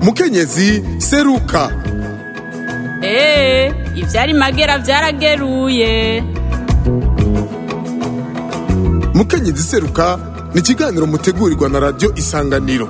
mukenyezi seruka eee ivyari magera vyarageruye mukenyezi seruka ni ikiganiro mutegurirwa na radiyo isanganiro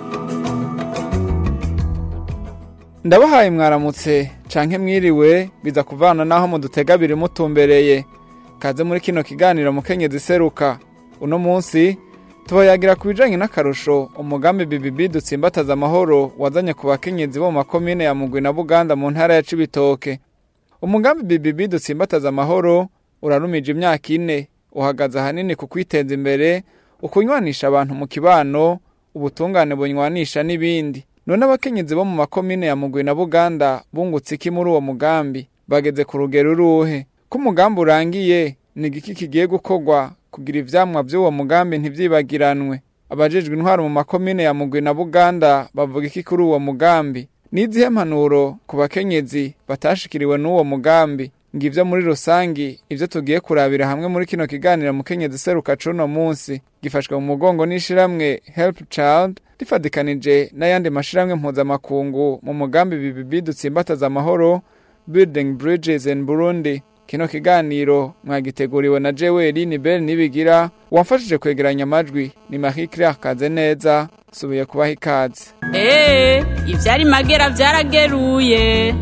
ndabahaye mwaramutse canke mwiriwe biza kuvana naho mudutega biri mutumbereye kaze muri kino kiganiro mukenyezi seruka uno munsi tubayagira ku bijanye n'akarusho umugambi BBB dutsimbataza amahoro wazanye ku bakenyezi bo mu makomine ya Mugwi na Buganda mu ntara ya Cibitoke umugambi BBB dutsimbataza amahoro urarumije imyaka ine uhagaze ahanini ku kwiteza imbere ukunywanisha abantu mu kibano ubutungane bunywanisha n'ibindi none abakenyezi bo mu makomine ya Mugwi na Buganda bungutse iki muri uwo mugambi bageze ku rugero uruhe ko umugambi urangiye ni igiki kigiye gukorwa kugira ivyamwa vy'uwo mugambi ntivyibagiranwe abajejwe intwaro mu makomine ya Mugwi na Buganda bavuga iki kuri uwo mugambi nizihe mpanuro ku bakenyezi batashikiriwe n'uwo mugambi ngivyo muri rusangi ivyo tugiye kurabira hamwe muri kino kiganiro mukenyezi seruka cuno munsi gifashwe mu mugongo n'ishiramwe Help Child rifadikanije n'ayandi mashiramwe mpuzamakungu mu mugambi BBB dutsimbataza amahoro Building Bridges in Burundi kino kiganiro mwagiteguriwe na Jeweli ni Bell nibigira wamfashije kwegeranya amajwi ni Marie Claire Kazeneza subiye kubaha ikaze eee ivyari magera vyarageruye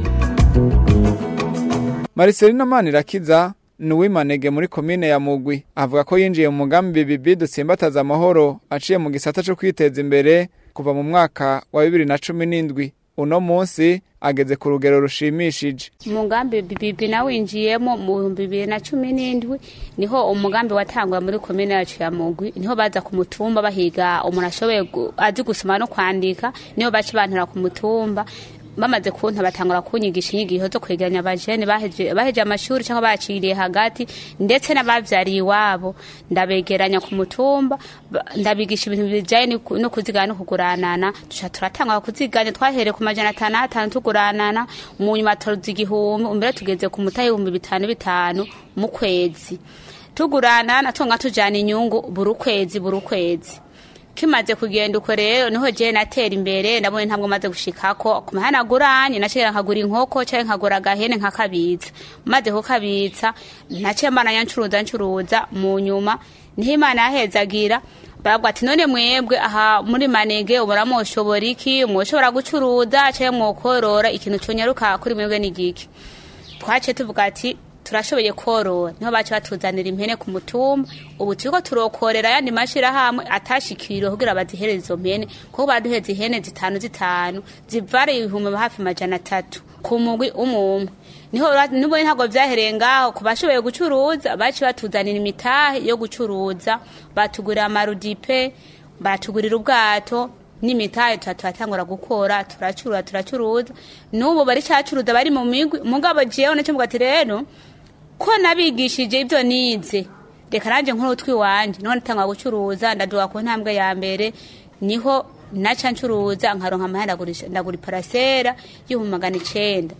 Maricelina Manirakiza ni uwimanege muri komine ya Mugwi avuga ko yinjiye mu mugambi BBB dutsimbataza amahoro aciye mu gisata cyo kwiteza imbere kuva mu mwaka wa bibiri na cumi n'indwi uno munsi ageze ku rugero rushimishije umugambi bibi nawinjiyemo mu bihumbi bibiri na cumi n'indwi niho umugambi watangwa muri komine yacu ya mugwi niho baza ku mutumba bahiga umuntu ashoboye gu- azi gusoma no kwandika niho baca bantura ku mutumba bamaze kunta batangura kunyigisha inyigisho zo kwegeranya abajene baheje baheje amashuri cyangwa baciriye hagati ndetse n'abavyariye iwabo ndabegeranya ku mutumba ba- ndabigisha ibintu bijanye no ku- no kuzigana no kuguranana tuca turatanga kuziganya twahereye ku majana atanu atanu tuguranana mu nyuma turuza igihumbi umbere tugeze ku mutahe ibihumbi bitanu bitanu mu kwezi tuguranana tunga tujana inyungu buri kwezi buri kwezi kimaze kugenda uko rero niho je natera imbere ndabone ntabwo maze gushikako ku mahanaguranye naciye nkagura inkoko cyangwa nkagura agahene nkakabitsa maze kukabitsa naciye mbana ncuruza ncuruza mu nyuma niho imana yahezagira baravuga ati none mwebwe aha muri manege ubura mwoshobora iki mwoshobora gucuruza cyangwa mwokorora ikintu conyaruka kuri mwebwe ni giki twaciye tuvuga ati turashoboye korora niho baca batuzanira impene ku mutumba ubu turiko turokorera ayandi mashirahamwe atashikiriwe kugira bazihereze izo mpene kuko baduheza ihene zitanu zitanu zivara ibihumbi hafi majana atatu ku mugwi umwe niho ra- nibo ntabwo vyahereye ngaho ku bashoboye gucuruza baci batuzanira imitahe yo gucuruza batugurira amarudipe batugurira ubwato n'imitahe tuba turatangura gukora turacurura turacuruza n'ubu bari cacuruza bari mu migwi mugabo jewe naco mvuga ati rero ko nabigishije ibyo nize reka nanjye nkuru twiwanje niho natangwa gucuruza ndaduha ku ntambwe ya mbere niho naca ncuruza nkaronka amahera ndagurisha- ndagura iparasera y'ibihumbi magana icenda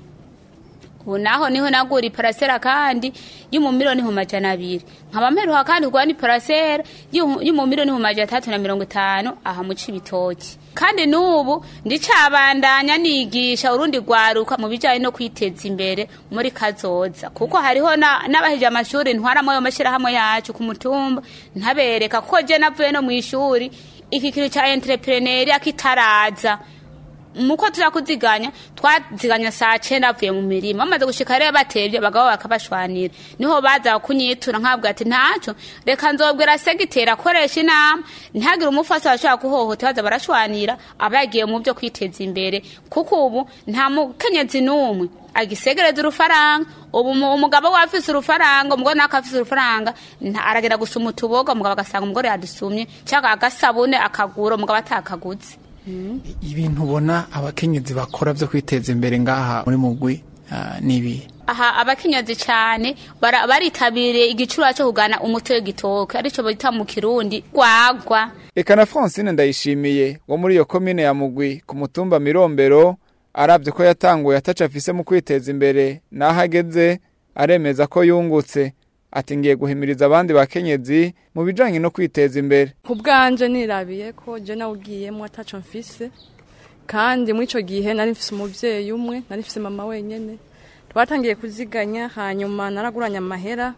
ubu naho niho nagura iparasera kandi y'umumiliyoni mu majana abiri nkaba mperuka kandi kugura n'iparasera y'umumiliyoni mu majana atatu na mirongo itanu aha mu cibitoki kandi n'ubu ndicabandanya nigisha urundi rwaruka mu bijanye no kwiteza imbere muri kazoza kuko hariho na- n'abaheje amashuri ntwaramwo ayo mashirahamwe yacu ku mutumba ntabereka kuko je navuye no mw'ishuri iki kintu ca entrepreneuria kitaraza muko tuja kuziganya twaziganya saa cenda avuye mu mirima bamaze gushika rero batevye abagabo bakabashwanira niho baza kunyitura nkabwa ati ntaco reka nzobwira segitera akoresha inama ntihagire umufasi bashobora kuhohota baza barashwanira aba yagiye mu vyo kwiteza imbere kuko ubu nta mukenyezi n'umwe agisegereza urufaranga ubu mu- umugabo we afise urufaranga umugore nawe afise urufaranga nta- aragenda gusuma utuboga umugabo agasanga umugore yadusumye cyangwa agasabune akagura umugabo atakaguze ibintu ubona abakenyezi bakora byo kwiteza imbere ngaha muri mugwi ah, nibi aha abakenyezi cyane bara- baritabiriye igicura cyo kugana umuti w'igitoke arico bita mu kirundi gwagwa Eka na Francine ndayishimiye wo muri iyo komine ya Mugwi ku mutumba Mirombero aravye ko yatanguye ataca afise mu kwiteza imbere naho ageze aremeza ko yungutse ati ngiye guhimiriza abandi bakenyezi mu bijanye no kwiteza imbere ku bwanje nirabiye ko je nawugiyemo ataco mfise kandi muri icyo gihe nari mfise umubyeyi umwe nari mfise mama wenyine twatangiye kuziganya hanyuma naraguranye amahera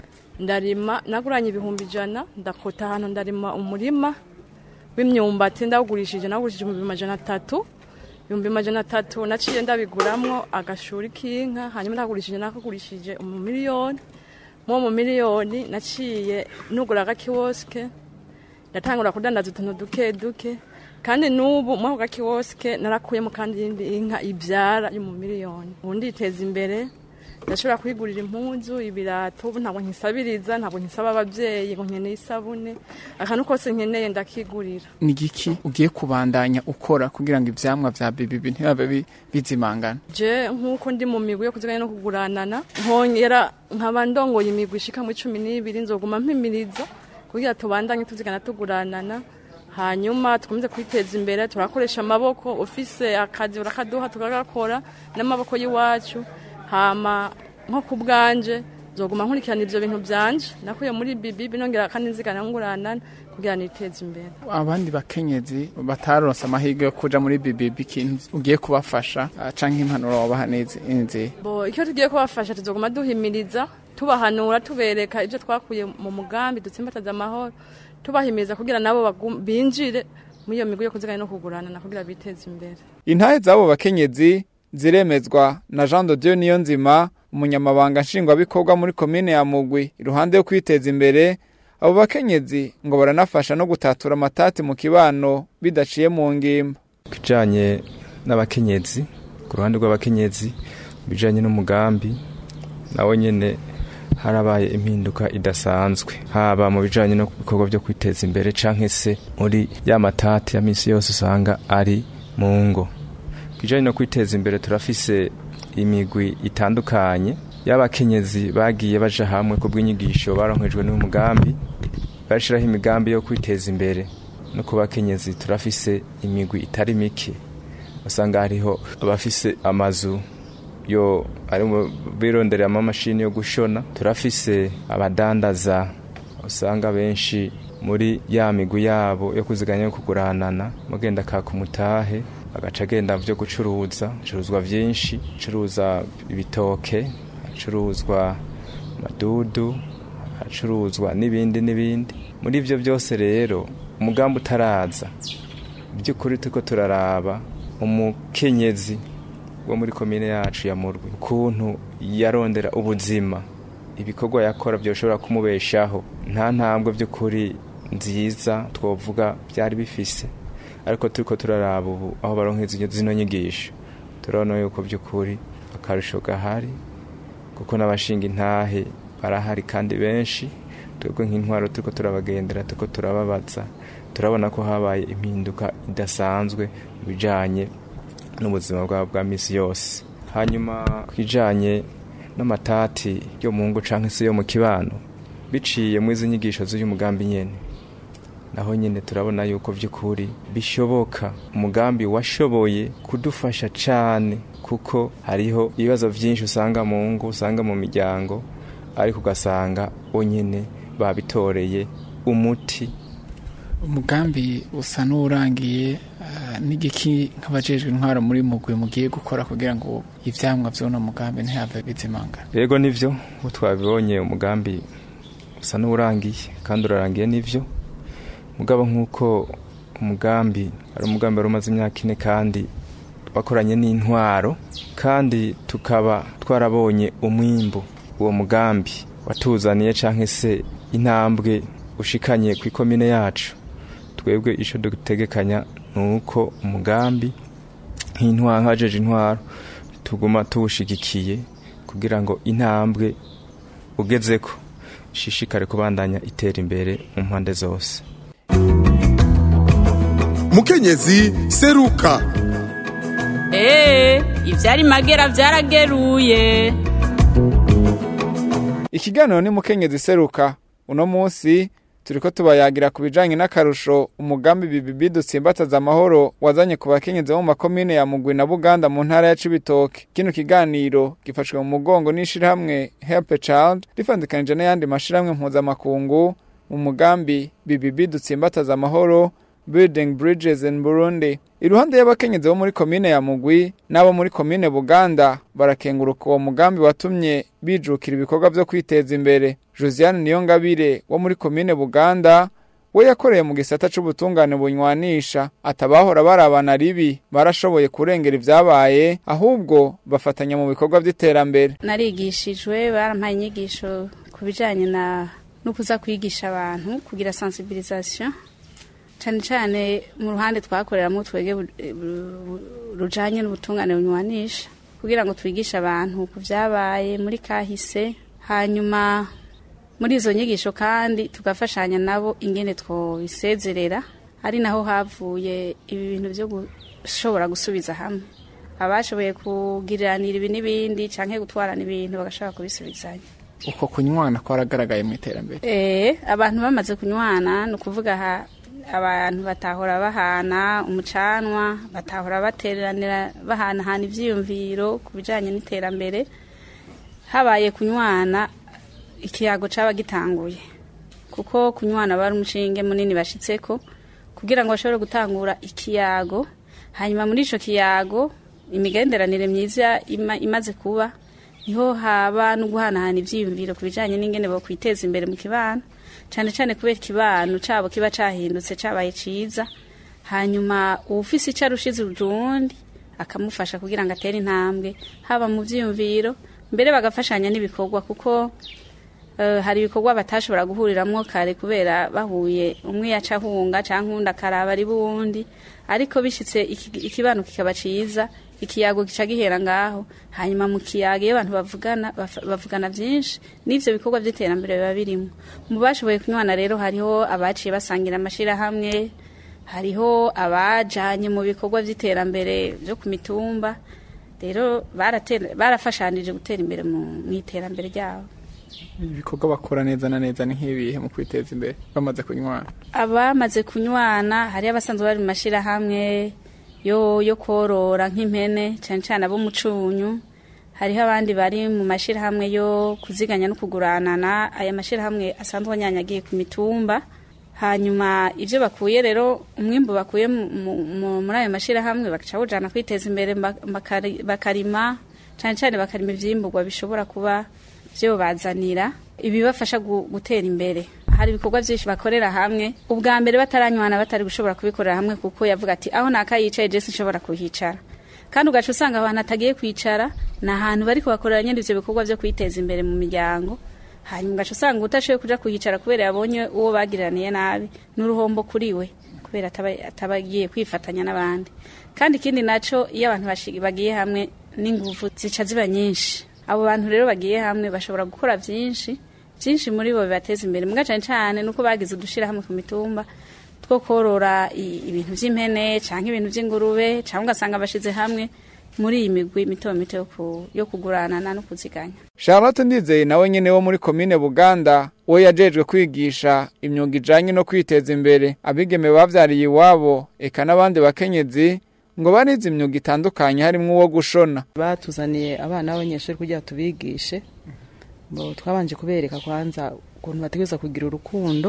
ndarima naguranye ibihumbi ijana ndakota ahantu ndarima umurima w'imyumbati ndawugurishije nawugurishije ibihumbi majana atatu ibihumbi majana atatu naciye ndabiguramwo agashuri k'inka hanyuma ndagurishije nakagurishije umumiliyoni mu mu miliyoni naciye nugura agakiwosike ndatangura kudandaza utuntu duke duke kandi n'ubu muri ako gakiwosike narakuyemo kandi iyindi inka ibyara yo mu miliyoni ubu nditeza imbere ndashobora kwigurira impunzu ibirato ubu ntabwo nkisabiriza ntabwo nkisaba ababyeyi ngo nkeneye isabune akantu kose nkeneye ndakigurira ni igiki ugiye kubandanya ukora kugira ngo ivyamwa vya bibibi ntibabe bi- bizimangana je nk'uko ndi mu migwi yo kuziganya no kuguranana nkongera nkaba ndongoye imigwi ishika muri cumi n'ibiri nzoguma mpimiriza kugira tubandanye tuzigana tuguranana hanyuma tukomeze kwiteza imbere turakoresha amaboko ufise akazi urakaduha tukagakora n'amaboko y'iwacu hama nko ku bwanje nzoguma nkurikirana ivyo bintu vyanje nakuye muri bibibi nongera kandi nzigana nguranana kugira niteze imbere abandi bakenyezi bataronse amahirwe yo kuja muri bibibi ikintu ugiye kubafasha ah, canke impanuro wabaha nezi inzi bo icyo tugiye kubafasha tuzoguma duhimiriza tubahanura tubereka ibyo twakuye mu mugambi dutsimbataza amahoro tubahimiriza kugira nabo bagum- binjire muri iyo migwi yo kuziganya no kuguranana kugira biteze imbere intahe z'abo bakenyezi ziremezwa na jean de dieu niyonzima umunyamabanga nshingwabikorwa muri komine ya mugwi iruhande yo kwiteza imbere abo bakenyezi ngo baranafasha no gutatura amatati mu kibano bidaciye mu ngimba kijanye n'abakenyezi ku ruhande rw'abakenyezi bijanye n'umugambi nawe nyene harabaye impinduka idasanzwe haba mu bijanye no bikorwa byo kwiteza imbere canke se muri ya matati ya misi yose usanga ari mu ngo kijanye no kwiteza imbere turafise imigwi itandukanye y'abakenyezi bagiye baja hamwe ku bw'inyigisho baronkejwe n'umugambi bashiraho imigambi yo kwiteza imbere no ku bakenyezi turafise imigwi itari mike usanga hariho abafise amazu yo ari mu birondereramo amamashini yo gushona turafise abadandaza usanga benshi muri ya migwi yabo yo kuziganya no kuguranana mugenda kaka umutahe agaca agenda vyo gucuruza acuruzwa vyinshi acuruza ibitoke acuruzwa madudu acuruzwa n'ibindi n'ibindi muri ivyo byose rero umugambi utaraza by'ukuri turiko turaraba umukenyezi wo muri komine yacu ya murwi ukuntu yarondera ubuzima ibikorwa yakora byoshobora kumubeshaho nta ntambwe by'ukuri nziza twovuga byari bifise ariko turiko turaraba ubu aho baronkeza zino nyigisho turabona yuko by'ukuri akarusho gahari kuko n'abashinga intahe barahari kandi benshi twebwe nk'intwaro turiko turabagendera turiko turababaza turabona ko habaye impinduka idasanzwe mu bijanye n'ubuzima bwabo bwa misi yose hanyuma kwijanye n'amatati yo mu ngo canke se yo mu kibano biciye muri izi nyigisho z'uyu mugambi nyene naho nyine turabona yuko by'ukuri bishoboka umugambi washoboye kudufasha cyane kuko hariho ibibazo byinshi usanga mu ngo usanga mu miryango ariko ugasanga nyine babitoreye umuti umugambi usa n'urangiye ah, n'igiki nk'abajejwe intwaro muri mugwi mugiye gukora kugira ngo ivyamwa vy'uno mugambi ntihave bizimangana yego nivyo uko twabibonye umugambi usa n'urangiye kandi urarangiye nivyo mugabo nk'uko umugambi ari umugambi wari umaze imyaka ine kandi twakoranye n'intwaro kandi tukaba twarabonye umwimbu uwo mugambi watuzaniye canke se intambwe ushikanye ku ikomine yacu twebwe ico dutegekanya ni uko umugambi nk'intwaro nk'abajeje intwaro tuguma tuwushigikiye kugira ngo intambwe ugezeko ishishikare kubandanya itera imbere mu mpande zose mukenyezi seruka Ee, ivyari magera vyarageruye. ikiganiro ni mukenyezi seruka uno munsi turiko tubayagira ku bijanye n'akarusho umugambi bibibi dutsimbataza amahoro wazanye ku bakenyezi bo mu makomine ya mugwi na buganda mu ntara ya cibitoke kino kiganiro gifashwe mu mugongo n'ishirahamwe help a child rifandikanije n'ayandi mashirahamwe mpuzamakungu mu mugambi bibibi dutsimbataza amahoro building bridges in burundi iruhande y'abakenyezi bo muri komine ya mugwi n'abo muri komine buganda barakenguruka uwo mugambi watumye bijukira ibikorwa vyo kwiteza imbere josiane niyongabire wo muri komine buganda we yakoreye mu gisata c'ubutungane bunywanisha atabahora barabana ribi barashoboye kurengera ivyabaye ahubwo bafatanya mu bikorwa vy'iterambere narigishijwe barampaye inyigisho ku bijanye na no kuza kwigisha abantu kugira sensibilisation cyane cyane mu ruhande twakoreramo twege bu- bu- rujanye n'ubutungane bunywanisha kugira ngo twigishe abantu ku vyabaye muri kahise hanyuma muri izo nyigisho kandi tugafashanya nabo ingene twobisezerera ari naho havuye ibi bintu byo gushobora gusubiza hamwe abashoboye kugiriranira ibi n'ibindi canke gutwarana ibintu bagashobora kubisubizanya uko kunywana kwaragaragaye mu iterambere Eh, abantu bamaze kunywana ni ukuvuga aha abantu batahora bahana umucanwa batahora bateranira bahanahana ivyiyumviro ku bijanye n'iterambere habaye kunywana ikiyago caba gitanguye kuko kunywana bari umushinge munini bashitseko kugira ngo bashobore gutangura ikiyago hanyuma muri ico kiyago imigenderanire myiza ima, imaze kuba niho haba no guhanahana ivyiyumviro ku bijanye n'ingene bo kwiteza imbere mu kibano cane cane kubera ikibano cabo kiba cahindutse cabaye ciza hanyuma uwufise ico arushize urundi akamufasha kugira ngo atere intambwe haba mu vyiyumviro mbere bagafashanya n'ibikorwa kuko eh, hari ibikorwa batashobora guhuriramwo kare kubera bahuye umwe yaca ahunga canke uwundi akaraba ari buwundi ariko bishitse iki- ikibano kikaba ciza ikiyago gica gihera ngaho hanyuma mu kiyago iyo abantu bavugana baf- bavugana vyinshi n'ivyo bikorwa vy'iterambere biba birimwo mu bashoboye kunywana rero hariho abaciye basangira amashirahamwe hariho abajanye mu bikorwa vy'iterambere vyo ku mitumba rero baratera- barafashanije gutera imbere mu mu iterambere ryabo ibikorwa bakora neza na neza ni nk'ibihe mu kwiteza imbere bamaze kunywana abamaze kunywana hariho abasanzwe bari mu mashyirahamwe yo yo korora nk'impene cyane cyane abo mu cunyu hariho abandi bari mu mashyirahamwe yo kuziganya no kuguranana aya mashyirahamwe asanzwe anyanyagiye ku mitumba hanyuma ibyo bakuye rero umwimbu bakuye mu- mu- mu- muri ayo mashyirahamwe bagaca bawujana kwiteza imbere bak- bakari- bakarima cyane cyane bakarima ivyimburwa bishobora kuba byo bazanira ibibafasha gu- gutera imbere hari ibikorwa byinshi bakorera hamwe ubwa mbere bataranywana batari gushobora kubikorera hamwe kuko yavuga ati aho naka yicaye je sinshobora kuhicara kandi ugaca usanga abantu atagiye kwicara ni ahantu bari kubakorera nyine ivyo bikorwa vyo kwiteza imbere mu miryango hanyuma ugaca usanga utashoboye kuja kuhicara kubera yabonye uwo bagiraniye nabi n'uruhombo kuri we kubera ataba ataba agiye kwifatanya n'abandi kandi ikindi naco iyo abantu bashi- bagiye hamwe n'inguvu zica ziba nyinshi abo bantu rero bagiye hamwe bashobora gukora vyinshi byinshi muri bo bibateza imbere mbwa cane cane nuko bagize udushira hamwe ku mitumba two korora i- ibintu vy'impene canke ibintu vy'ingurube canke ugasanga bashize hamwe muri iyi migwi mito mito yo ku- yo kuguranana no kuziganya charlotte ndizeye nawe nyene wo muri komine buganda we yajejwe kwigisha imyuga ijanye no kwiteza imbere abigeme bavyariye iwabo eka n'abandi bakenyezi ngo barize imyuga itandukanye harimwo uwo gushona batuzaniye abana b'abanyeshuri kugira ngo tubigishe Bo twabanje kubereka kwanza ukuntu bategereza kugira urukundo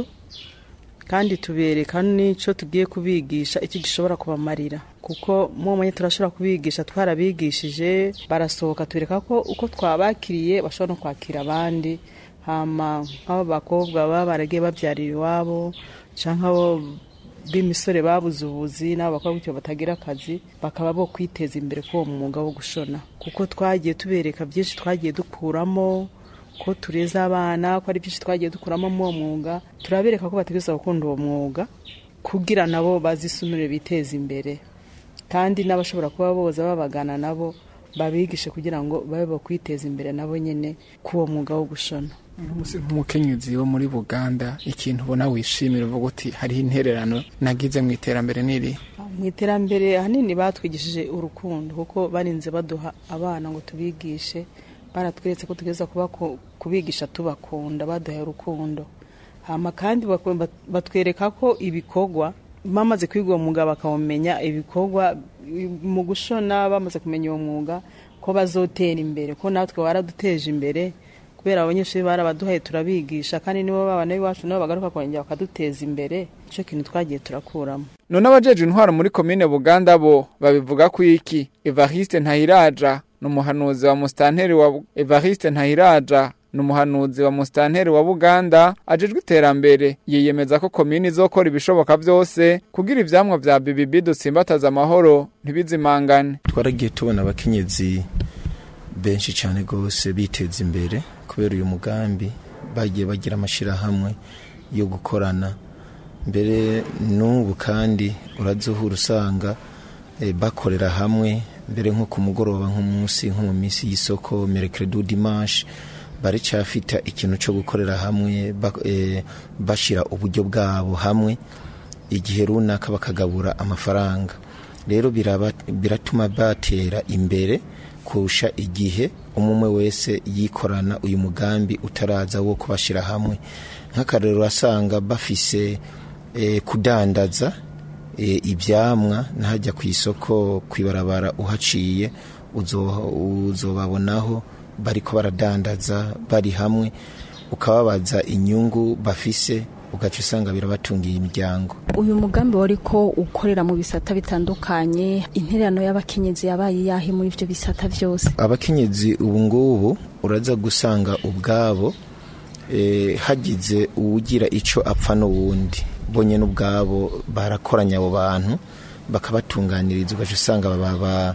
kandi tubereka n'icyo tugiye kubigisha icyo gishobora kubamarira kuko mu mwanya turashobora kubigisha twarabigishije barasohoka tubereka ko uko twabakiriye bashobora no kwakira abandi hama nk'abo bakobwa baba baragiye babyarira iwabo cyangwa abo b'imisore babuze ubuzi n'abo bakobwa gutyo batagira akazi bakaba bo kwiteza imbere k'uwo mwuga wo gushona kuko twagiye tubereka byinshi twagiye dukuramo ko tureza abana ko ari byinshi twagiye dukuramo muri uwo mwuga turabereka ko bategereza gukunda uwo mwuga kugira nabo bazisumire biteze imbere kandi n'abashobora kuba boza babagana nabo babigishe kugira ngo babe bo kwiteza imbere nabo nyine k'uwo mwuga wo gushona umunsi nk'umukenyezi wo muri buganda ikintu ubona wishimira uvuga uti hariho intererano nagize mu iterambere n'iri mu iterambere ahanini batwigishije urukundo kuko barinze baduha abana ngo tubigishe baratweretse ko tugeza kubigisha tubakunda baduhaye urukundo hama kandi baku- bat- batwereka ko ibikorwa bamaze kwiga uwo mwuga bakawumenya ibikorwa i- mu gushona bamaze kumenya uwo mwuga ko bazotera imbere ko natwe waraduteje imbere kubera abanyeshuri barabaduhaye turabigisha kandi nibo babana b'iwacu nabo bagaruka kongera bakaduteza imbere icyo kintu twagiye turakuramo none abajeje intwaro muri komine buganda bo babivuga ko iki evariste ntahiraja ni umuhanuzi wa musitanteri wa evariste ntahiraja ni umuhanuzi wa musitanteri wa buganda ajejwe iterambere yiyemeza ko komini izokora ibishoboka byose kugira ivyamwa vya bibibi dutsimbataza amahoro ntibizimangane twaragiye tubona abakenyezi benshi cyane rwose biteza imbere kubera uyu mugambi bagiye bagira amashyirahamwe yo gukorana mbere n'ubu kandi urazuhura usanga eh, bakorera hamwe mbere nko ku mugoroba nk'umunsi nko mu minsi y'isoko merekeredu dimanche baracyafita ikintu cyo gukorera hamwe ba- eh, bashyira uburyo bwabo hamwe igihe runaka bakagabura amafaranga rero biraba- biratuma batera imbere kurusha igihe umwe wese yikorana uyu mugambi utaraza wo kubashyira hamwe nk'akarero asanga bafise eh, kudandaza eh, ibyamwa ntajya ku isoko ku ibarabara uhaciye uzo- uzobabonaho bariko baradandaza bari hamwe ukababaza inyungu bafise ugaca usanga birabatungiye imiryango uyu mugambi wari ko ukorera mu bisata bitandukanye intererano y'abakenyezi yabaye yahe muri ibyo bisata byose abakenyezi ubu ngubu uraza gusanga ubwabo eh, hagize uwugira icyo apfa n'uwundi bonye n'ubwabo barakoranya abo bantu bakabatunganiriza ugaca usanga baba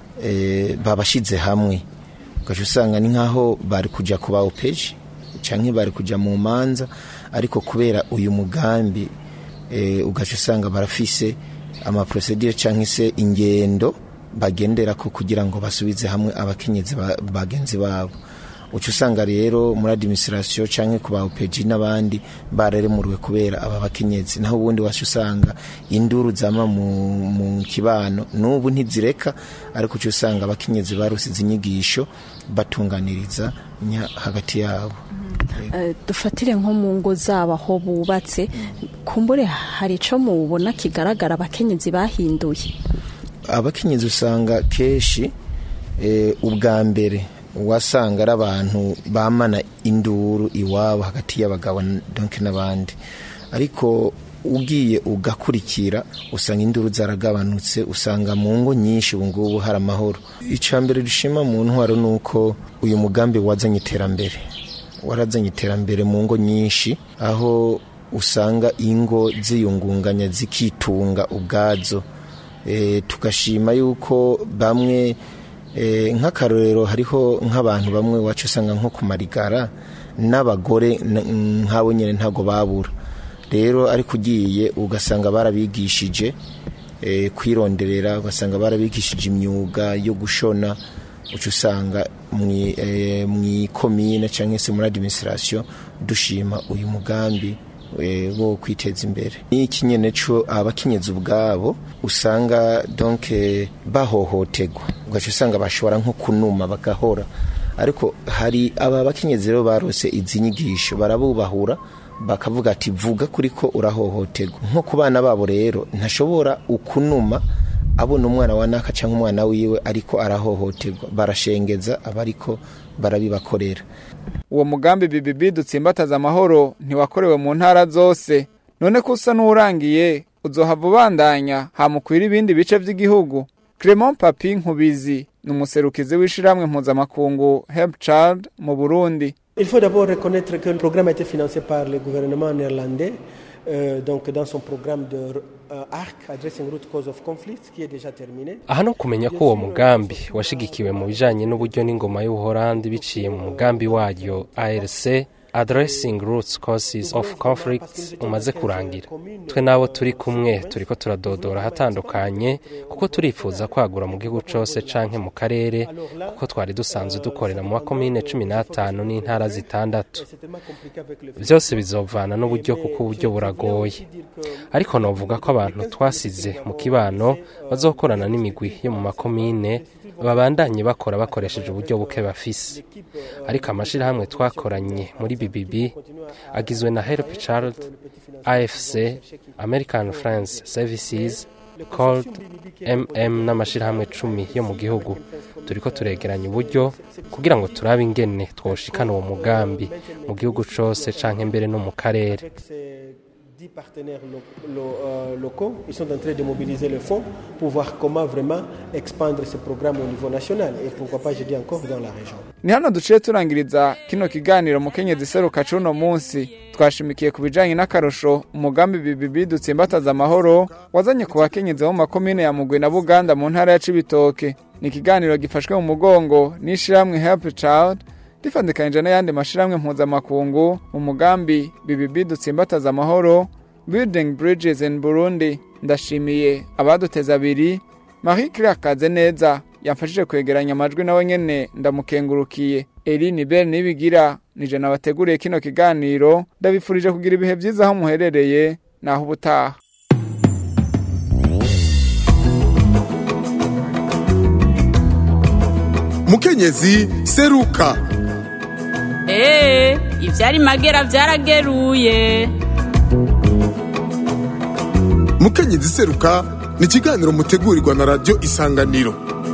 eh, babashyize hamwe ugaca usanga ni nk'aho bari kujya ku ba opeji cyangwa bari kujya mu manza ariko kubera uyu mugambi eh, ugaca usanga barafise amaprosedire cyangwa se ingendo bagendera ko kugira ngo basubize hamwe abakenyezi ba- bagenzi babo uca usanga rero muri administration cyangwa ku ba opeji n'abandi bararemuriwe kubera aba bakenyezi naho ubundi wacu usanga induru zama mu, mu kibano n'ubu ntizireka ariko uca usanga abakenyezi barusize inyigisho batunganiriza nya hagati yabo Eh, dufatire nko mu ngo zabo aho bubatse kumbure hari icyo mubona kigaragara abakenyezi bahinduye abakenyezi usanga kenshi eh, ubwa mbere wasanga ari abantu bamana induru iwabo hagati y'abagabo n- donc n'abandi ariko ugiye ugakurikira usanga induru zaragabanutse usanga mu ngo nyinshi ubu ngubu hari amahoro icya mbere dushima mu ntwaro ni uko uyu mugambi wazanye iterambere warazanye iterambere mu ngo nyinshi aho usanga ingo ziyungunganya zikitunga ubwazo e, tugashima yuko bamwe e, nk'akarorero hariho nk'abantu bamwe wacu usanga nko ku marigara n'abagore n- nk'abo nyine ntago babura rero ariko ugiye ugasanga barabigishije e, kwironderera ugasanga barabigishije imyuga yo gushona uca usanga mwi- eh, mw'ikomine cyangwa se muri administration dushima uyu mugambi eh, wo kwiteza imbere n'iki nyene co abakenyezi ubwabo usanga donc eh, bahohoterwa ugaca usanga bashobora nko kunuma bagahora ariko hari aba bakenyezi rero barose izi nyigisho barabubahura bakavuga ati vuga kuri ko urahohoterwa nko ku bana babo rero ntashobora ukunuma abona umwana wa naka cyangwa umwana wiwe ariko arahohoterwa barashengeza aba ariko barabibakorera uwo mugambi bibibi dutsimbataza amahoro ntiwakorewe mu ntara zose none ko usa n'urangiye uzohava ubandanya hamukwira ibindi bice by'igihugu Clement Papi Nkubizi ni umuserukizi w'ishiramwe mpuzamakungu Help Child mu Burundi Il faut d'abord reconnaître que le programme a été financé par le gouvernement néerlandais, euh, donc dans son programme de euh, ARC, Addressing Root Cause of Conflict, qui est déjà terminé. aha no kumenya ko uwo mugambi washigikiwe mu bijanye n'uburyo n'ingoma y'ubuholandi biciye mu mugambi waryo arc addressing roots causes of conflict umaze kurangira twe n'abo turi kumwe turiko turadodora ahatandukanye kuko turifuza kwagura mu gihugu cose canke mu karere kuko twari dusanzwe dukorera mu makomine cumi n'atanu n'intara zitandatu byose bizovana n'uburyo kuko uburyo buragoye ariko novuga ko abantu twasize mu kibano bazokorana n'imigwi yo mu makomine babandanye bakora bakoresheje uburyo buke bafise ariko amashirahamwe twakoranye muri BBB agizwe na Help Child, AFC, American Friends Services, cold mm n'amashirahamwe cumi yo mu gihugu turiko turegeranya uburyo kugira ngo turabe ingene twoshikana uwo mugambi mu gihugu cose canke mbere no mu karere dix partenaires lo- lo- euh, locaux. Ils sont en train de mobiliser le fonds pour voir comment vraiment expandre ce programme au niveau national et pourquoi pas, je dis encore, dans la région. ni hano duciye turangiriza kino kiganiro mukenyezi seruka c'uno munsi twashimikiye ku bijanye n'akarusho umugambi bibibi dutsimbataza amahoro wazanye ku bakenyezi bo mu makomine ya mugwi na buganda mu ntara ya cibitoke ni ikiganiro gifashwe mu mugongo n'ishirahamwe help child rifandikanije n'ayandi mashirahamwe mpuzamakungu mu mugambi bibibi dutsimbataza amahoro building bridges in burundi ndashimiye abaduteza abiri marie claire kaze neza yamfashije kwegeranya amajwi nawe nyene ndamukengurukiye Eline Bell nibigira nije nabateguriye kino kiganiro ndabifurije kugira ibihe vyiza aho muherereye naho ubutaha mukenyezi seruka Ee, ivyari magera vyarageruye. mukenyezi seruka ni ikiganiro mutegurirwa na radiyo isanganiro